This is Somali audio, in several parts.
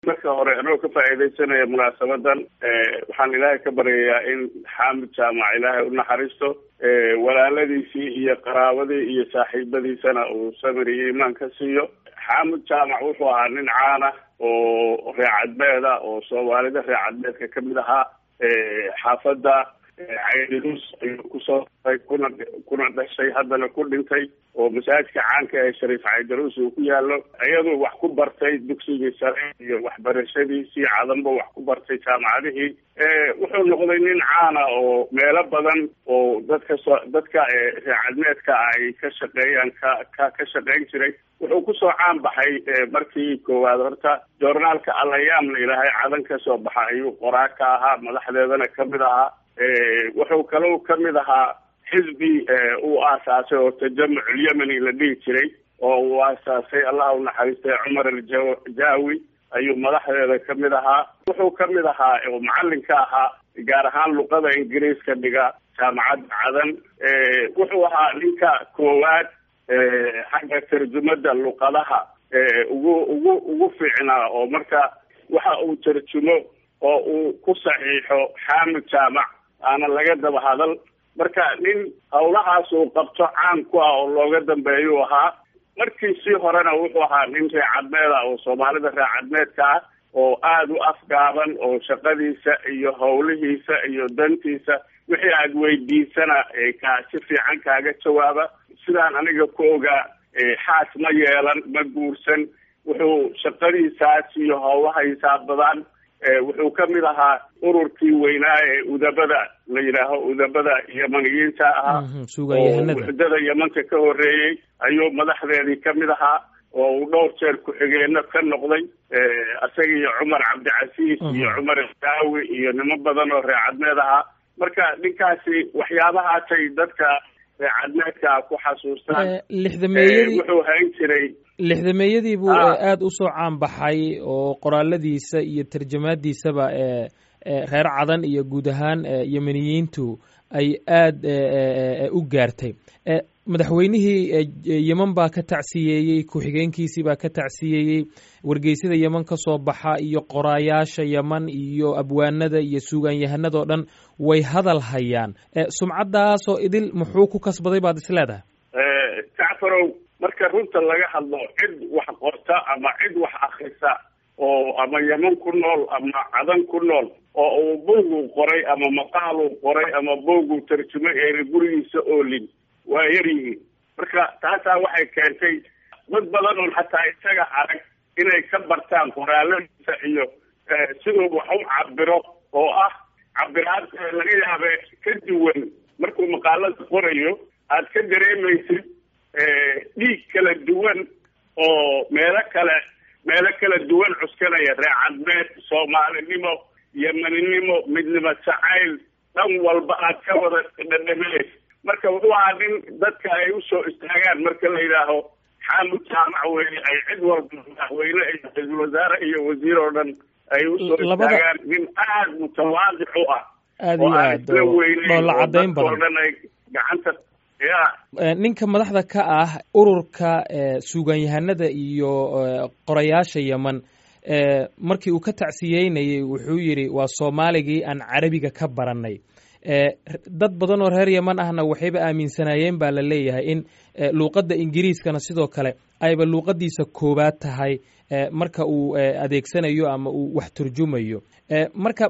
marka hore anoo ka faa'iidaysanaya munaasabadan waxaan ilaahay ka baryayaa in xaamid jaamac ilaahay u naxariisto walaaladiisii iyo qaraabadii iyo saaxiibadiisana uu samir iyo imaan ka siiyo xaamid jaamac wuxuu ahaa nin caana oo reecadmeeda oo soomaalida reecadmeedka kamid ahaa xaafadda caydiruus ayuu kusoo daray kuna kuna dhashay haddana ku dhintay oo masaajidka caanka ee shariif caydiruus uu ku yaalo iyaduu wax ku bartay dugsigii sare iyo waxbarashadiisii cadanba wax ku bartay jaamacadihii wuxuu noqday nin caana oo meelo badan oo dadka so dadka reecadmeedka ay ka shaqeeyaan ka ka ka shaqeyn jiray wuxuu kusoo caan baxay markii koowaad horta joornaalka alayaam la yidhaahay cadan ka soo baxa ayuu qoraa ka ahaa madaxdeedana kamid ahaa wuxuu kalou kamid ahaa xisbi uu aasaasay oo tajamuc ulyemeni la dhihi jiray oo uu aasaasay allah u naxariistay cumar aljaawi ayuu madaxdeeda kamid ahaa wuxuu kamid ahaa oo macalin ka ahaa gaar ahaan luqada ingiriiska dhiga jaamacadda cadan wuxuu ahaa ninka koowaad xagga tarjumada luqadaha ugu ugu ugu fiicnaa oo marka waxa uu tarjumo oo uu ku saxiixo xaamid jaamac aana laga daba hadal marka nin hawlahaas uu qabto caan ku ah oo looga dambeeyuu ahaa markiisii horena wuxuu ahaa nin reecadmeed ah oo soomaalida reecadmeedka ah oo aada u afgaaban oo shaqadiisa iyo howlihiisa iyo dantiisa wixii aada weydiisana ka si fiican kaaga jawaaba sidaan aniga ku ogaa xaas ma yeelan ma guursan wuxuu shaqadiisaas iyo howlaha hisaabadaan wuxuu kamid ahaa ururkii weynaa ee udabada la yidhaaho udabada yemaniyiinta ahaa oo wuxdada yemanka ka horeeyey ayuu madaxdeedii kamid ahaa oo uu dhowr jeer ku-xigeenno ka noqday isaga iyo cumar cabdicasiis iyo cumar daawi iyo nimo badan oo reecadmeed ahaa marka ninkaasi waxyaabahaasay dadka reecadmeedka ku xasuustaan lixdameeyadii wuxuu hayn jiray lixdameeyadii buu aada usoo caan baxay oo qoraaladiisa iyo tarjamaadiisaba reer cadan iyo guud ahaan yemeniyiintu ay aada u gaartay madaxweynihii yeman baa ka tacsiyeeyey ku-xigeenkiisii baa ka tacsiyeeyey wargeysyada yeman ka soo baxa iyo qoraayaasha yeman iyo abwaanada iyo suugaanyahanadoo dhan way hadal hayaan sumcaddaasoo idil muxuu ku kasbaday baad is leedahay jacfarow marka runta laga hadlo cid wax qorta ama cid wax akrisa oo ama yeman ku nool ama cadan ku nool oo uu buuguu qoray ama maqaaluu qoray ama buuguu tarjumay eena gurigiisa oolin waa yar yihiin marka taasaa waxay keentay dad badan oon xataa isaga arag inay ka bartaan qoraaladiisa iyo siduu wax u cabiro oo ah cabiraad laga yaabe ka duwan markuu maqaalada qorayo aad ka dareemaysid dhiig kala duwan oo meelo kale meelo kala duwan cuskanaya reecadmeed soomaalinimo yemeninimo midnimo jacayl dhan walba aad ka wada dhadhaminaysa marka wuxuu ahaa nin dadka ay usoo istaagaan marka la yidhaaho xaamud jaamac weye ay cid walba madaxweyne iyo ra-iisul wasaare iyo wasiir oo dhan ay usoo istaagaan nin aada mutawaadic u ah aada iyo aad dhoolla caddayn badan dhan ay gacanta ya ninka madaxda ka ah ururka suugaanyahanada iyo qorayaasha yeman markii uu ka tacsiyeynayey wuxuu yidhi waa soomaaligii aan carabiga ka baranay dad badan oo reer yeman ahna waxayba aaminsanaayeen baa la leeyahay in luuqadda ingiriiskana sidoo kale ayba luuqadiisa koowaad tahay marka uu adeegsanayo ama uu wax turjumayo marka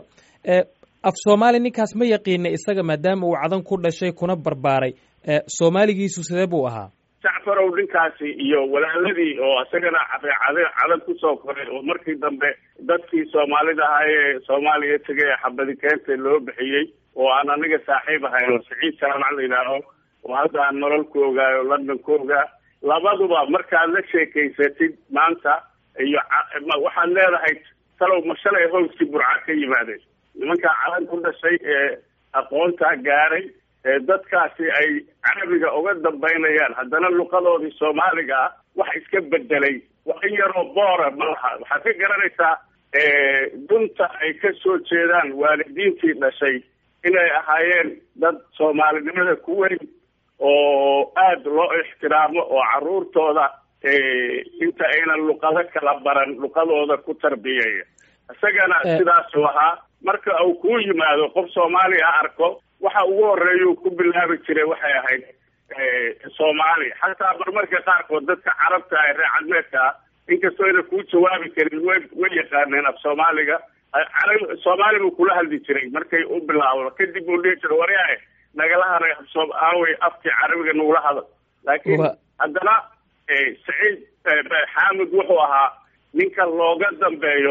af soomaali ninkaas ma yaqiina isaga maadaama uu cadan ku dhashay kuna barbaaray soomaaligiisu sidee buu ahaa jacfarow ninkaasi iyo walaaladii oo isagana reecad cadan kusoo koray oo markii dambe dadkii soomaalida ahaa ee soomaaliya tegay ee xabadi keenta loo bixiyey oo aan aniga saaxiib ahayn oo saciid jaamac la yidhaaho oo hadda aan nolol ku ogaayo london ku ogaa labaduba markaad la sheekaysatid maanta iyo waxaad leedahay talow ma shalay howskii burca ka yimaadeen nimankaa cadan ku dhashay ee aqoontaa gaaray ee dadkaasi ay carabiga uga dambaynayaan haddana luqadoodii soomaaliga ah wax iska bedelay wax in yaroo boora malaha waxaad ka garanaysaa dunta ay ka soo jeedaan waalidiintii dhashay inay ahaayeen dad soomaalinimada ku weyn oo aada loo ixtiraamo oo caruurtooda inta aynan luqado kala baran luqadooda ku tarbiyaya isagana sidaasuu ahaa marka uu ku yimaado qof soomaaliya arko waxa ugu horeeya ku bilaabi jiray waxay ahayd soomaali xataa marmarka qaarkood dadka carabta ah reer cadmeedka ah inkastoo ayna kuu jawaabi karin way way yaqaaneen af soomaaliga carab soomaali buu kula hadli jiray markay u bilaawdo kadib uu dhihi jiray waryae nagala haray aawey afkii carabiga nagula hadal laakiin haddana saciid xaamid wuxuu ahaa ninka looga dambeeyo